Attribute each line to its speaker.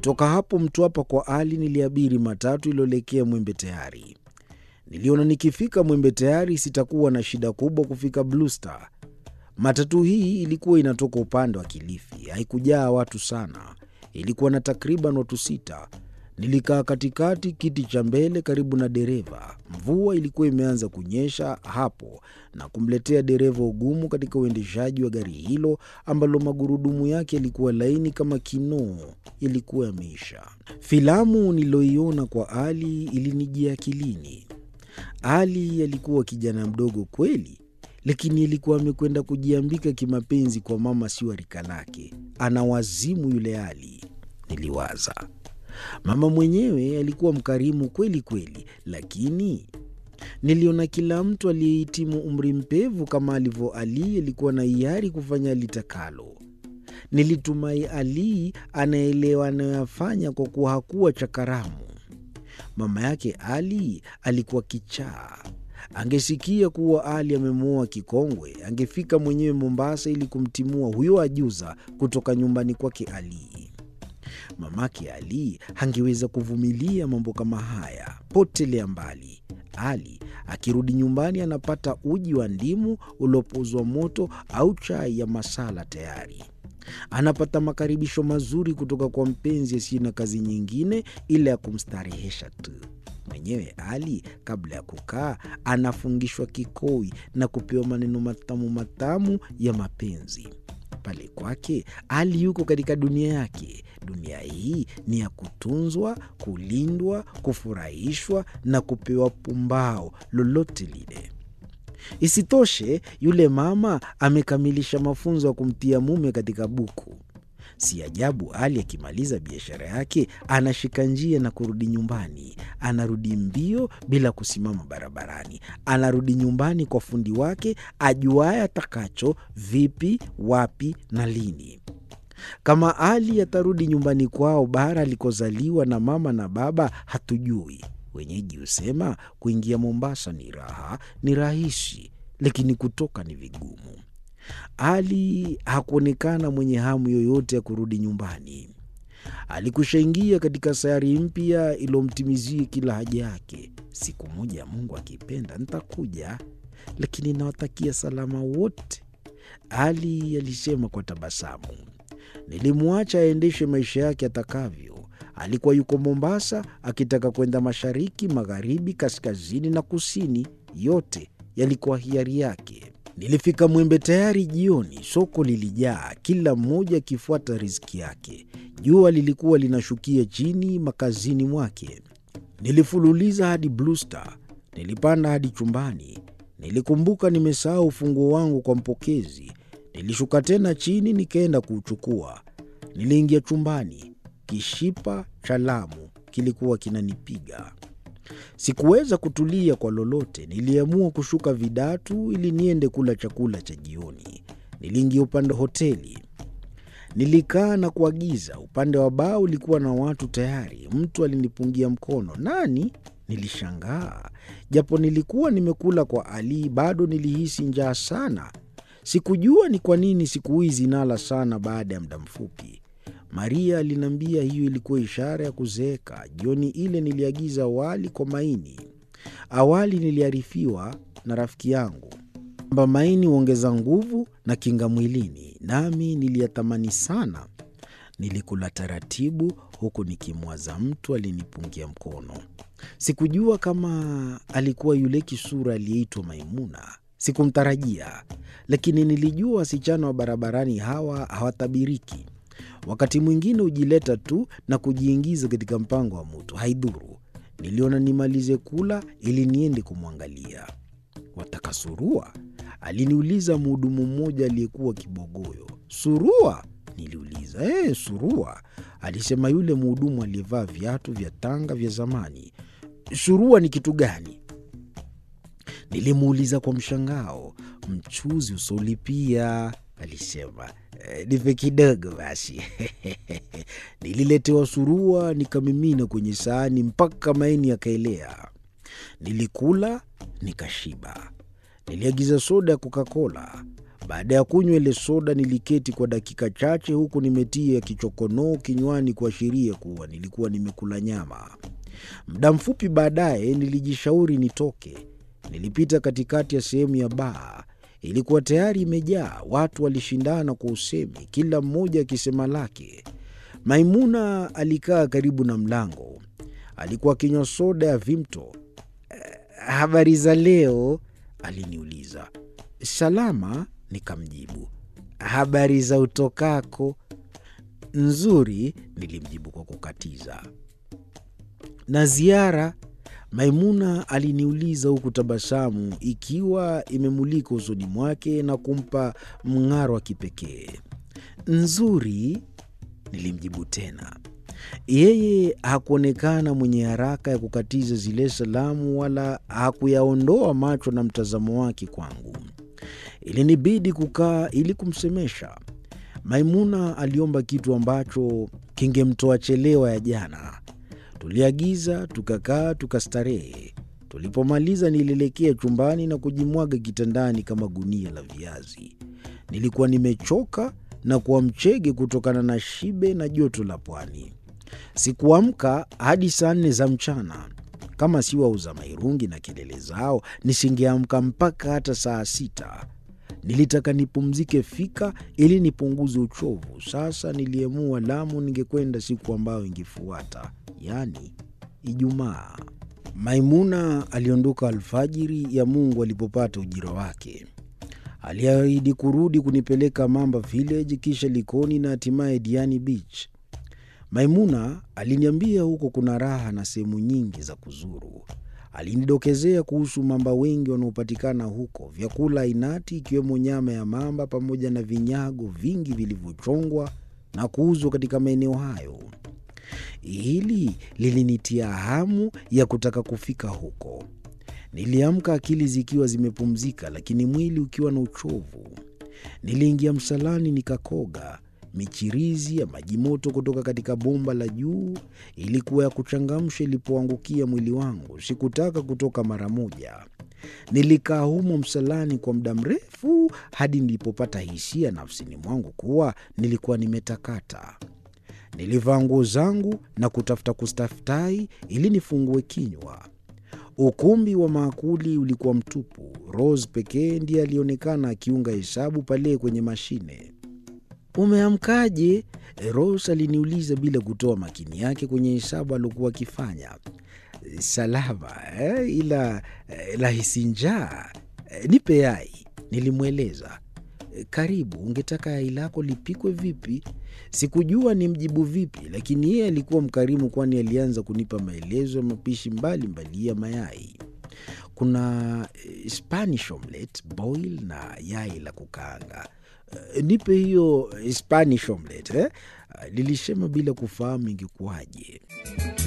Speaker 1: Kutoka hapo Mtwapa kwa Ali niliabiri matatu iliyoelekea Mwembe Tayari. Niliona nikifika Mwembe Tayari sitakuwa na shida kubwa kufika Blue Star. Matatu hii ilikuwa inatoka upande wa Kilifi, haikujaa watu sana, ilikuwa na takriban watu sita. Nilikaa katikati, kiti cha mbele karibu na dereva. Mvua ilikuwa imeanza kunyesha hapo na kumletea dereva ugumu katika uendeshaji wa gari hilo ambalo magurudumu yake yalikuwa laini kama kinoo, yalikuwa yameisha. Filamu niliyoiona kwa Ali ilinijia akilini. Ali alikuwa kijana mdogo kweli, lakini alikuwa amekwenda kujiambika kimapenzi kwa mama sio rika lake. Ana wazimu yule Ali, niliwaza. Mama mwenyewe alikuwa mkarimu kweli kweli, lakini niliona kila mtu aliyehitimu umri mpevu kama alivyo Ali alikuwa na hiari kufanya alitakalo. Nilitumai Ali anaelewa anayoyafanya kwa kuwa hakuwa chakaramu. Mama yake Ali alikuwa kichaa. Angesikia kuwa Ali amemwoa kikongwe, angefika mwenyewe Mombasa ili kumtimua huyo ajuza kutoka nyumbani kwake Ali. Mamake Ali hangeweza kuvumilia mambo kama haya. Potelea mbali. Ali akirudi nyumbani anapata uji wa ndimu uliopozwa moto au chai ya masala tayari. Anapata makaribisho mazuri kutoka kwa mpenzi asiye na kazi nyingine ila ya kumstarehesha tu. Mwenyewe Ali kabla ya kukaa anafungishwa kikoi na kupewa maneno matamu matamu ya mapenzi. Pale kwake Ali yuko katika dunia yake. Dunia hii ni ya kutunzwa, kulindwa, kufurahishwa na kupewa pumbao lolote lile. Isitoshe, yule mama amekamilisha mafunzo ya kumtia mume katika buku. Si ajabu Ali akimaliza biashara yake anashika njia na kurudi nyumbani. Anarudi mbio bila kusimama barabarani. Anarudi nyumbani kwa fundi wake ajuaye atakacho, vipi, wapi na lini. Kama Ali atarudi nyumbani kwao bara alikozaliwa na mama na baba hatujui. Wenyeji husema kuingia Mombasa ni raha, ni rahisi, lakini kutoka ni vigumu. Ali hakuonekana mwenye hamu yoyote ya kurudi nyumbani. Alikushaingia katika sayari mpya iliyomtimizia kila haja yake. Siku moja, Mungu akipenda, nitakuja, lakini nawatakia salama wote, Ali alisema kwa tabasamu. Nilimwacha aendeshe maisha yake atakavyo. Alikuwa yuko Mombasa akitaka kwenda mashariki, magharibi, kaskazini na kusini, yote yalikuwa hiari yake. Nilifika Mwembe Tayari jioni. Soko lilijaa, kila mmoja akifuata riziki yake. Jua lilikuwa linashukia chini makazini mwake. Nilifululiza hadi Blue Star, nilipanda hadi chumbani. Nilikumbuka nimesahau ufunguo wangu kwa mpokezi. Nilishuka tena chini, nikaenda kuuchukua. Niliingia chumbani, kishipa cha Lamu kilikuwa kinanipiga. Sikuweza kutulia kwa lolote. Niliamua kushuka Vidatu ili niende kula chakula cha jioni. Niliingia upande hoteli, nilikaa na kuagiza. Upande wa baa ulikuwa na watu tayari. Mtu alinipungia mkono. Nani? Nilishangaa. Japo nilikuwa nimekula kwa Ali, bado nilihisi njaa sana. Sikujua ni kwa nini siku hizi nala sana baada ya muda mfupi. Maria aliniambia hiyo ilikuwa ishara ya kuzeeka. Jioni ile niliagiza wali kwa maini. Awali niliarifiwa na rafiki yangu kwamba maini huongeza nguvu na kinga mwilini, nami niliyatamani sana. Nilikula taratibu, huku nikimwaza mtu alinipungia mkono. Sikujua kama alikuwa yule kisura aliyeitwa Maimuna. Sikumtarajia, lakini nilijua wasichana wa barabarani hawa hawatabiriki. Wakati mwingine hujileta tu na kujiingiza katika mpango wa mtu, haidhuru. Niliona nimalize kula ili niende kumwangalia. Wataka surua? Aliniuliza mhudumu mmoja aliyekuwa kibogoyo. Surua? Niliuliza. E, surua, alisema yule mhudumu aliyevaa viatu vya tanga vya zamani. Surua ni kitu gani? Nilimuuliza kwa mshangao. Mchuzi usolipia, alisema. E, nipe kidogo basi. Nililetewa surua nikamimina kwenye sahani mpaka maini yakaelea. Nilikula nikashiba. Niliagiza soda ya Coca-Cola. Baada ya kunywa ile soda, niliketi kwa dakika chache, huku nimetia kichokonoo kinywani kuashiria kuwa nilikuwa nimekula nyama. Muda mfupi baadaye nilijishauri nitoke. Nilipita katikati ya sehemu ya baa. Ilikuwa tayari imejaa. Watu walishindana kwa usemi, kila mmoja akisema lake. Maimuna alikaa karibu na mlango, alikuwa akinywa soda ya Vimto. Habari za leo? aliniuliza. Salama, nikamjibu. Habari za utokako? Nzuri, nilimjibu kwa kukatiza. Na ziara? Maimuna aliniuliza huku tabasamu ikiwa imemulika usoni mwake na kumpa mng'aro wa kipekee. Nzuri, nilimjibu tena. Yeye hakuonekana mwenye haraka ya kukatiza zile salamu wala hakuyaondoa macho na mtazamo wake kwangu. Ilinibidi kukaa ili kumsemesha. Maimuna aliomba kitu ambacho kingemtoa chelewa ya jana. Tuliagiza, tukakaa, tukastarehe. Tulipomaliza nilielekea chumbani na kujimwaga kitandani kama gunia la viazi. Nilikuwa nimechoka na kuwa mchege kutokana na shibe na joto la pwani. Sikuamka hadi saa nne za mchana. Kama si wauza mairungi na kelele zao, nisingeamka mpaka hata saa sita. Nilitaka nipumzike fika ili nipunguze uchovu. Sasa niliamua Lamu ningekwenda siku ambayo ingefuata, yaani Ijumaa. Maimuna aliondoka alfajiri ya Mungu alipopata ujira wake. Aliahidi kurudi kunipeleka Mamba Village, kisha Likoni na hatimaye Diani Beach. Maimuna aliniambia huko kuna raha na sehemu nyingi za kuzuru. Alinidokezea kuhusu mamba wengi wanaopatikana huko, vyakula ainati ikiwemo nyama ya mamba pamoja na vinyago vingi vilivyochongwa na kuuzwa katika maeneo hayo. Hili lilinitia hamu ya kutaka kufika huko. Niliamka akili zikiwa zimepumzika, lakini mwili ukiwa na uchovu. Niliingia msalani nikakoga. Michirizi ya maji moto kutoka katika bomba la juu ilikuwa ya kuchangamsha ilipoangukia mwili wangu. Sikutaka kutoka mara moja. Nilikaa humo msalani kwa muda mrefu hadi nilipopata hisia nafsini mwangu kuwa nilikuwa nimetakata. Nilivaa nguo zangu na kutafuta kustaftai ili nifungue kinywa. Ukumbi wa maakuli ulikuwa mtupu. Rose pekee ndiye alionekana akiunga hesabu pale kwenye mashine. Umeamkaje? Rose aliniuliza bila kutoa makini yake kwenye hesabu aliokuwa akifanya. Salama eh, ila eh, lahisi njaa eh, nipe yai, nilimweleza. Karibu, ungetaka yai lako lipikwe vipi? Sikujua ni mjibu vipi, lakini yeye alikuwa mkarimu, kwani alianza kunipa maelezo ya mapishi mbalimbali ya mayai. Kuna Spanish omelette, boil na yai la kukaanga. Nipe hiyo Spanish omelette eh? Lilisema bila kufahamu ingekuwaje.